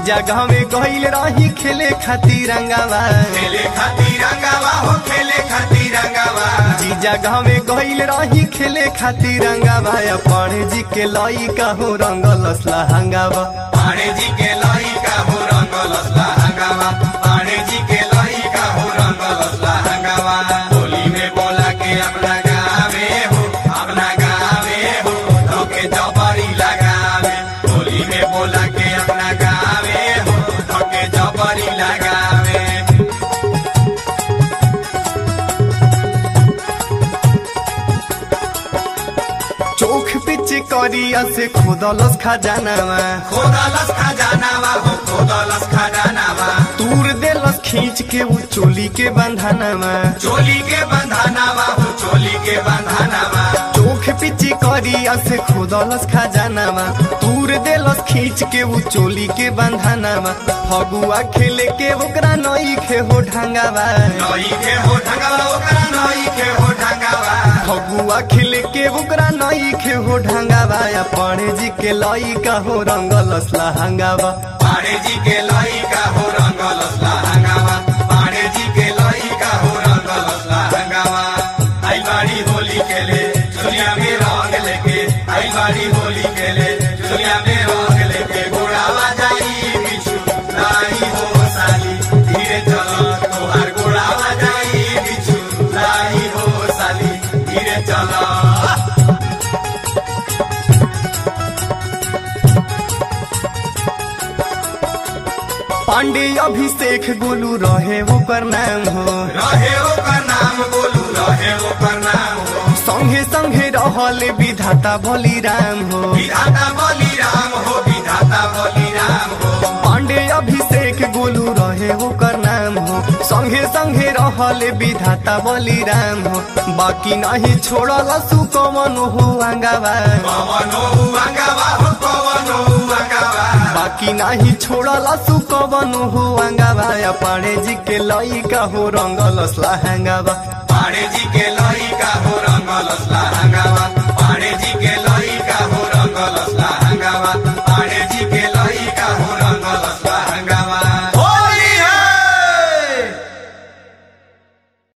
जीजा गाँव में गईल रही खेले खातिर रंगावा खेले खातिर रंगावा हो खेले खातिर रंगावा जीजा गाँव में गईल रही खेले खातिर रंगावा या पढ़े जी के लई कहूँ रंगल हंगावा पाणे जी के लई का हो रंगलसला हंगावा पाणे जी के लई का हो रंगलसला हंगावा होली में बोला के अपना गावे हो अपना गावे हो धोके जबरी लगावे होली में बोला के अपना गावे हो धोके जबरी लगावे चोख पिच करिया से खोदलस खजानावा खोदलस खजानावा हो खोदलस खजानावा तूर देलस खींच के उ चोली के बंधनावा चोली के बंधानावा हो चोली के बंधानावा चोख पिची करिया से खोदलस खजानावा तूर देलस खींच के उ चोली के बंधनावा फगुआ खेले के ओकरा नई खे हो ढंगावा नई के हो ढंगावा ओकरा नई के हो ढंगावा फगुआ खेले के ओकरा नई खे हो ढंगावा या पढ़े जी के लई का हो रंगलस हंगावा पाड़े जी के लई का हो रंगलसला हंगावा पाड़े जी के लई का हो रंगलसला हंगावा आई बाड़ी होली खेले दुनिया में रंग लेके आई बाड़ी होली खेले दुनिया में रंग लेके गोड़ावा जाई बिछु लाई हो साली धीरे चलो तोहार गोड़ावा जाई बिछु लाई हो साली धीरे चलो पांडे अभिषेक गोलू रहे ओकर नाम हो रहे ओकर नाम बोलू रहे ओकर नाम हो संगे संगे रहल विधाता बलिराम हो विधाता बलिराम हो विधाता बलिराम हो पांडे अभिषेक गोलू रहे ओकर नाम हो संगे संगे रहल विधाता बलिराम हो बाकी नहीं छोड़ल सुकमन हो अंगावा पवनो अंगावा हो पवनो अंगावा बाकी नहीं छोड़ल सुकमन हो अंगावा या पांडे जी के लई का हो रंगल हंगावा पाड़े जी के लई का हो रंगलसला हंगावा पाड़े जी के लई का हो रंगलसला